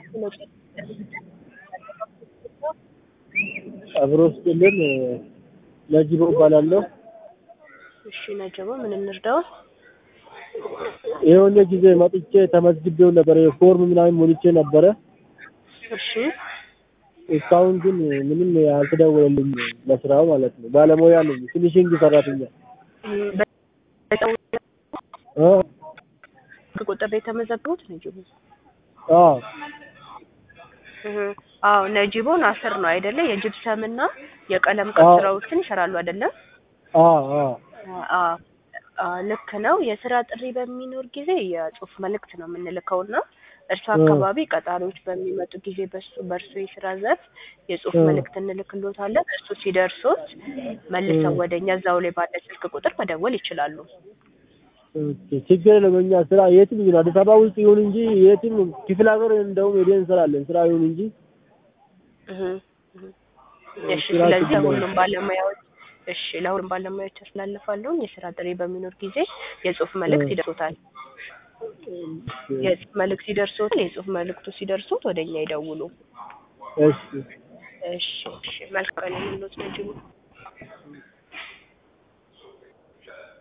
አብሮ ስጥልን ነጅቦ እባላለሁ። እሺ ነጀቦ ምን እንርዳው? የሆነ ጊዜ መጥቼ ተመዝግቤው ነበር ፎርም ምናምን ሞልቼ ነበረ። እሺ እስካሁን ግን ምንም አልተደወለልኝ ለስራው ማለት ነው። ባለሙያ ነኝ፣ ፊኒሽንግ ሰራተኛ እ ቁጥር ላይ የተመዘገቡት ነጅቦ አዎ እህ አዎ ነጅቦ ናስር ነው አይደለ? የጅብሰም እና የቀለም ቀለም አዎ። ስራዎችን ይሰራሉ አይደለም? አዎ አዎ አዎ አዎ፣ ልክ ነው። የስራ ጥሪ በሚኖር ጊዜ የጽሁፍ መልእክት ነው የምንልከው እና እርሱ እ አካባቢ ቀጣሪዎች በሚመጡ ጊዜ በሱ በእርሱ የስራ ዘርፍ የጽሁፍ እ መልእክት እንልክሎታለን። እሱ ሲደርሶት መልሰው እ ወደኛ እዛው ላይ ባለ ስልክ ቁጥር መደወል ይችላሉ። ኦኬ፣ ችግር የለም። እኛ ስራ የትም ይሁን አዲስ አበባ ውስጥ ይሁን እንጂ የትም ክፍለ ሀገር እንደውም ሄደን እንሰራለን። ስራ ይሁን እንጂ እህ እህ እሺ ስራ ስለዚህ ችግር የለም። ለሁሉም ባለሙያዎች እሺ ለሁሉም ባለሙያዎች ያስተላልፋለሁ። የስራ ጥሪ በሚኖር ጊዜ የጽሁፍ እ መልእክት ይደርሶታል። ኦኬ፣ የጽሁፍ መልእክት ሲደርሶት የጽሁፍ መልእክቱ ሲደርሶት ወደኛ ይደውሉ። እሺ እሺ እሺ መልካም ቀን ይሁንልዎት ነጅቡ።